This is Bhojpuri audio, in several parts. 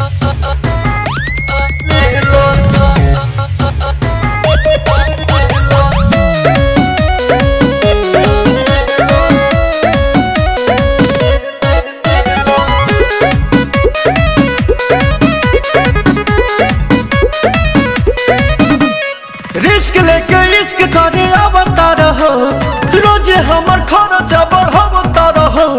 रिस्क लेके इश्क करे आवता रहो रोजे हमर खर्चा बढ़ावता रहो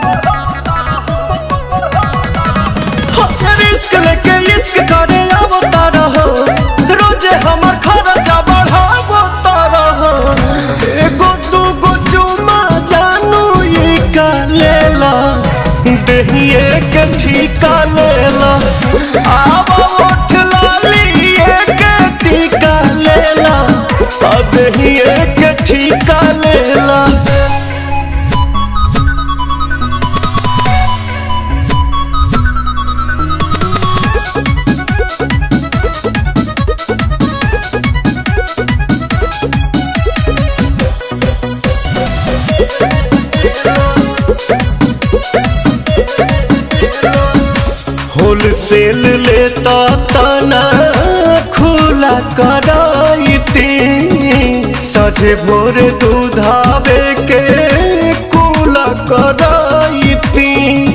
रिस्क लेके इश्क करे आवता रहो रोजे हमर खर्चा बढ़ावता रहो एगो दूगो चुमा जानू ई का लेला देहिए के ठीका लेला आवा उठ लाली के टीका लेला अब देहिए के ठीका लेला होलसेल लेता तना खुला कराइती सझे भोर दूधावे के कुला कराइती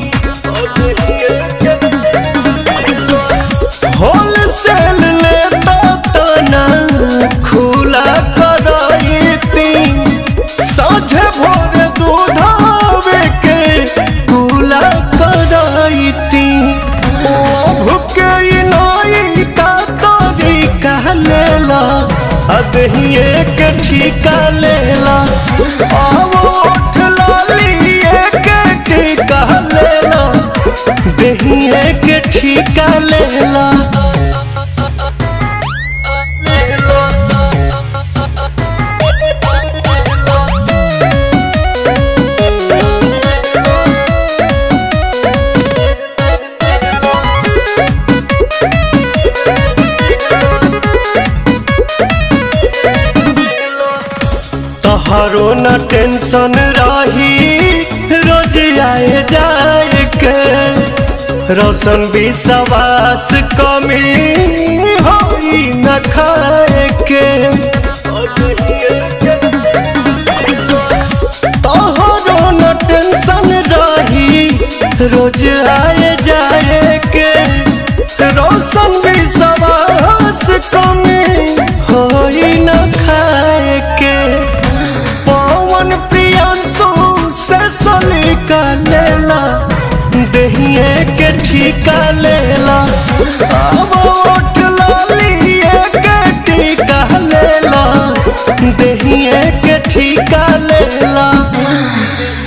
होलसेल लेता तना खुला कराइती साझे भोर दूधावे के कुला कराइती भुके नाई का तरीका लेला अब ही एक ठीका लेला आवो उठ लाली एक ठीका लेला दही एक ठीका लेला तोहरो न टेंशन रही रोज आए जाए के रोशन विश्वास कमी होई न खाए के तोहरो न टेंशन रही रोज आए जाए के रोशन विश्वास कमी होई न खाए के पवन प्रियांशु से सलीका लेला दहिए के ठीका लेला अब उठ लाली के टीका लेला दहिए के ठीका लेला